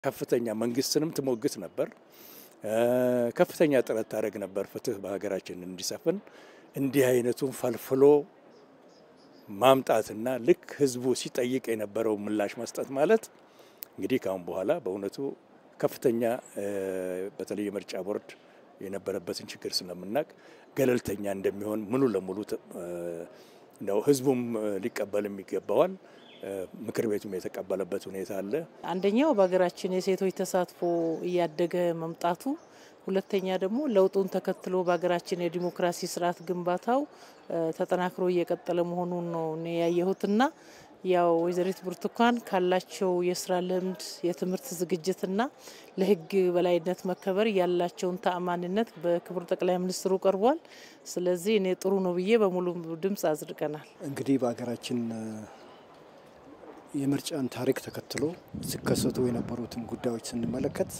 ከፍተኛ መንግስትንም ትሞግት ነበር። ከፍተኛ ጥረት ታደርግ ነበር ፍትህ በሀገራችን እንዲሰፍን። እንዲህ አይነቱን ፈልፍሎ ማምጣትና ልክ ህዝቡ ሲጠይቅ የነበረው ምላሽ መስጠት ማለት እንግዲህ ካሁን በኋላ በእውነቱ ከፍተኛ በተለይ የምርጫ ቦርድ የነበረበትን ችግር ስለምናውቅ ገለልተኛ እንደሚሆን ሙሉ ለሙሉ ነው ህዝቡም ሊቀበልም ይገባዋል። ምክር ቤቱም የተቀበለበት ሁኔታ አለ። አንደኛው በሀገራችን የሴቶች ተሳትፎ እያደገ መምጣቱ፣ ሁለተኛ ደግሞ ለውጡን ተከትሎ በሀገራችን የዲሞክራሲ ስርዓት ግንባታው ተጠናክሮ እየቀጠለ መሆኑን ነው እኔ ያየሁትና ያው ወይዘሪት ብርቱካን ካላቸው የስራ ልምድ የትምህርት ዝግጅትና ለህግ በላይነት መከበር ያላቸውን ተአማኒነት በክቡር ጠቅላይ ሚኒስትሩ ቀርቧል። ስለዚህ እኔ ጥሩ ነው ብዬ በሙሉ ድምፅ አጽድቀናል። እንግዲህ በሀገራችን የምርጫን ታሪክ ተከትሎ ሲከሰቱ የነበሩትን ጉዳዮች ስንመለከት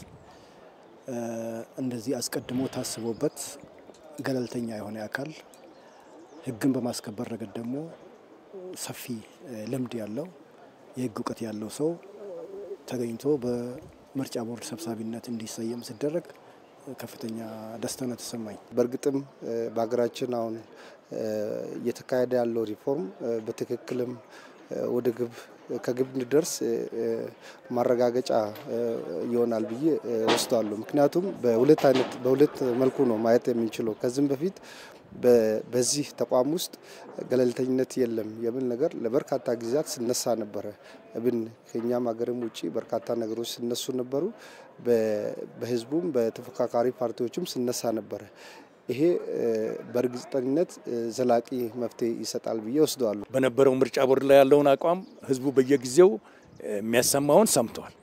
እንደዚህ አስቀድሞ ታስቦበት ገለልተኛ የሆነ አካል ህግን በማስከበር ረገድ ደግሞ ሰፊ ልምድ ያለው የህግ እውቀት ያለው ሰው ተገኝቶ በምርጫ ቦርድ ሰብሳቢነት እንዲሰየም ሲደረግ ከፍተኛ ደስታ ነው ተሰማኝ። በእርግጥም በሀገራችን አሁን እየተካሄደ ያለው ሪፎርም በትክክልም ወደ ግብ ከግብ እንዲደርስ ማረጋገጫ ይሆናል ብዬ ወስዳለሁ። ምክንያቱም በሁለት አይነት በሁለት መልኩ ነው ማየት የምንችለው ከዚህም በፊት በዚህ ተቋም ውስጥ ገለልተኝነት የለም የሚል ነገር ለበርካታ ጊዜያት ስነሳ ነበረ። ብን ከኛም ሀገርም ውጭ በርካታ ነገሮች ስነሱ ነበሩ። በህዝቡም በተፎካካሪ ፓርቲዎችም ስነሳ ነበረ። ይሄ በእርግጠኝነት ዘላቂ መፍትሄ ይሰጣል ብዬ ወስደዋለሁ። በነበረው ምርጫ ቦርድ ላይ ያለውን አቋም ህዝቡ በየጊዜው የሚያሰማውን ሰምቷል።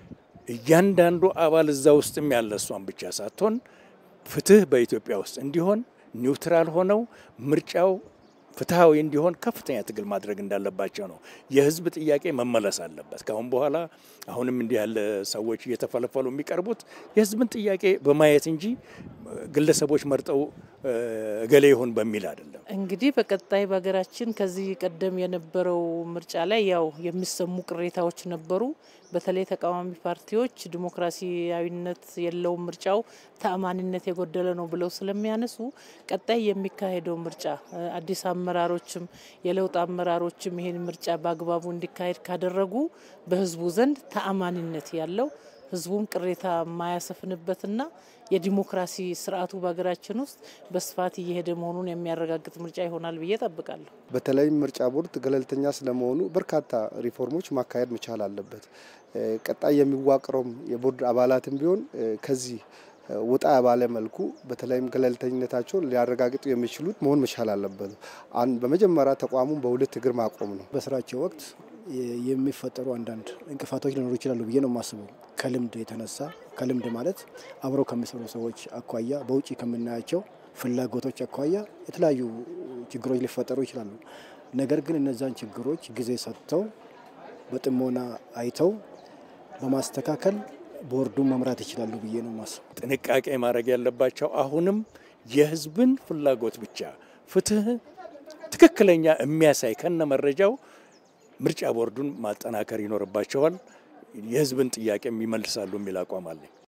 እያንዳንዱ አባል እዛ ውስጥም ያለ እሷን ብቻ ሳትሆን ፍትህ በኢትዮጵያ ውስጥ እንዲሆን ኒውትራል ሆነው ምርጫው ፍትሐዊ እንዲሆን ከፍተኛ ትግል ማድረግ እንዳለባቸው ነው። የህዝብ ጥያቄ መመለስ አለበት። ከአሁን በኋላ አሁንም እንዲህ ያለ ሰዎች እየተፈለፈሉ የሚቀርቡት የህዝብን ጥያቄ በማየት እንጂ ግለሰቦች መርጠው እገሌ ይሁን በሚል አይደለም። እንግዲህ በቀጣይ በሀገራችን ከዚህ ቀደም የነበረው ምርጫ ላይ ያው የሚሰሙ ቅሬታዎች ነበሩ። በተለይ ተቃዋሚ ፓርቲዎች ዲሞክራሲያዊነት የለውም ምርጫው ተአማኒነት የጎደለ ነው ብለው ስለሚያነሱ ቀጣይ የሚካሄደው ምርጫ አዲስ አመራሮችም የለውጥ አመራሮችም ይህን ምርጫ በአግባቡ እንዲካሄድ ካደረጉ በህዝቡ ዘንድ ተአማኒነት ያለው ህዝቡም ቅሬታ የማያሰፍንበትና የዲሞክራሲ ስርዓቱ በሀገራችን ውስጥ በስፋት እየሄደ መሆኑን የሚያረጋግጥ ምርጫ ይሆናል ብዬ ጠብቃለሁ። በተለይም ምርጫ ቦርድ ገለልተኛ ስለመሆኑ በርካታ ሪፎርሞች ማካሄድ መቻል አለበት። ቀጣይ የሚዋቅረውም የቦርድ አባላትም ቢሆን ከዚህ ወጣ ባለ መልኩ በተለይም ገለልተኝነታቸውን ሊያረጋግጡ የሚችሉት መሆን መቻል አለበት። በመጀመሪያ ተቋሙን በሁለት እግር ማቆም ነው። በስራቸው ወቅት የሚፈጠሩ አንዳንድ እንቅፋቶች ሊኖሩ ይችላሉ ብዬ ነው የማስበው። ከልምድ የተነሳ ከልምድ ማለት አብረው ከሚሰሩ ሰዎች አኳያ፣ በውጭ ከምናያቸው ፍላጎቶች አኳያ የተለያዩ ችግሮች ሊፈጠሩ ይችላሉ። ነገር ግን እነዛን ችግሮች ጊዜ ሰጥተው በጥሞና አይተው በማስተካከል ቦርዱን መምራት ይችላሉ ብዬ ነው የማስበው። ጥንቃቄ ማድረግ ያለባቸው አሁንም የህዝብን ፍላጎት ብቻ ፍትህ ትክክለኛ የሚያሳይ ከነ መረጃው ምርጫ ቦርዱን ማጠናከር ይኖርባቸዋል። የህዝብን ጥያቄም ይመልሳሉ የሚል አቋም አለኝ።